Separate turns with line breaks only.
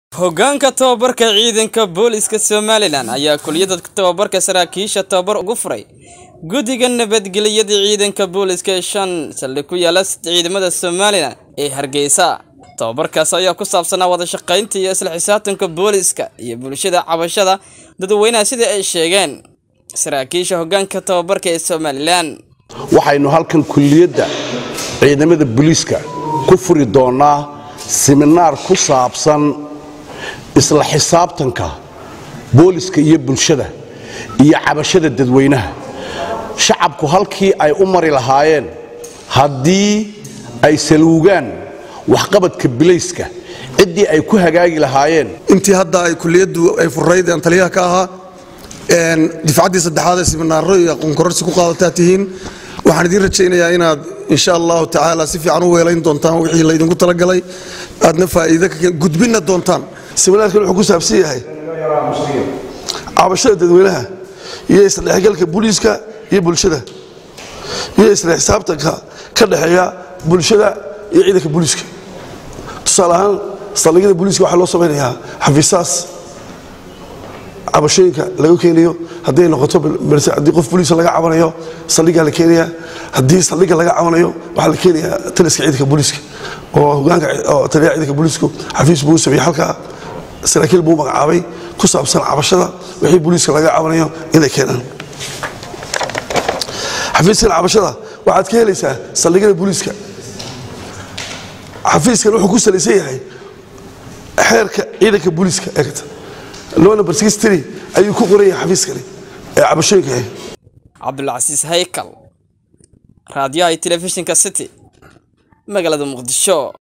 Hoggaanka tababarka ciidanka booliska Somalilan ayaa kuliyada tababarka saraakiisha tababar ugu furay guddiga nabadgelyada ciidanka booliska ee shan saldhig ku yaala ciidamada Somalilan ee Hargeysa. Tababarkaas ayaa ku saabsanaa wada shaqaynta iyo isla xisaabtanka booliska iyo bulshada cabashada dadweynaha sida ay sheegeen saraakiisha hoggaanka tababarka ee Somalilan.
waxaynu halkan kulliyadda ciidamada booliiska ku furi doonaa siminaar ku saabsan isla xisaabtanka booliska iyo bulshada iyo cabashada dadweynaha shacabku halkii ay u mari lahaayeen haddii ay saluugaan waxqabadka bilayska ciddii ay ku hagaagi lahaayeen
intii hadda ay kuliyaddu ay furayd aan taliyaha ka ahaa difcaddii saddexaad ee siminaaro iyo aqoon kororsi ku qaadataa tihiin waxaan idiin rajaynayaa inaad insha allahu tacaala si fiican u weelayn doontaan wixii laydinku talagalay aadna faa'iido ka gudbinna doontaan
siminaarkan wuxuu ku saabsan yahay cabashada dadweynaha iyo isdhexgalka booliiska iyo bulshada iyo isla xisaabtanka ka dhexeeya bulshada iyo ciidanka booliiska tusaale ahaan saldhigyada booliiska waxaa loo samaynayaa xafiisaas cabashooyinka laga keenayo hadday noqoto balse haddii qof booliisa laga cabanayo saldhigaa la keenaya haddii saldhiga laga cabanayo waxaa la keenayaa taliska ciidanka booliiska oo hogaanka oo taliyaha ciidanka booliisku xafiis buu u sameeyey halkaa saraakiil buu magacaabay ku saabsan cabashada wixii booliiska laga cabanayo inay keenaan xafiiskan cabashada waxaad ka helaysaa saldhigyada booliiska xafiiskan wuxuu ku salaysan yahay xeerka ciidanka booliiska eegta loo number ayuu ku qoran yahay xafiiskani ee cabashooyinka ah
cabdulcasiis haykal raadiyaha iyo telefishinka city magaalada muqdisho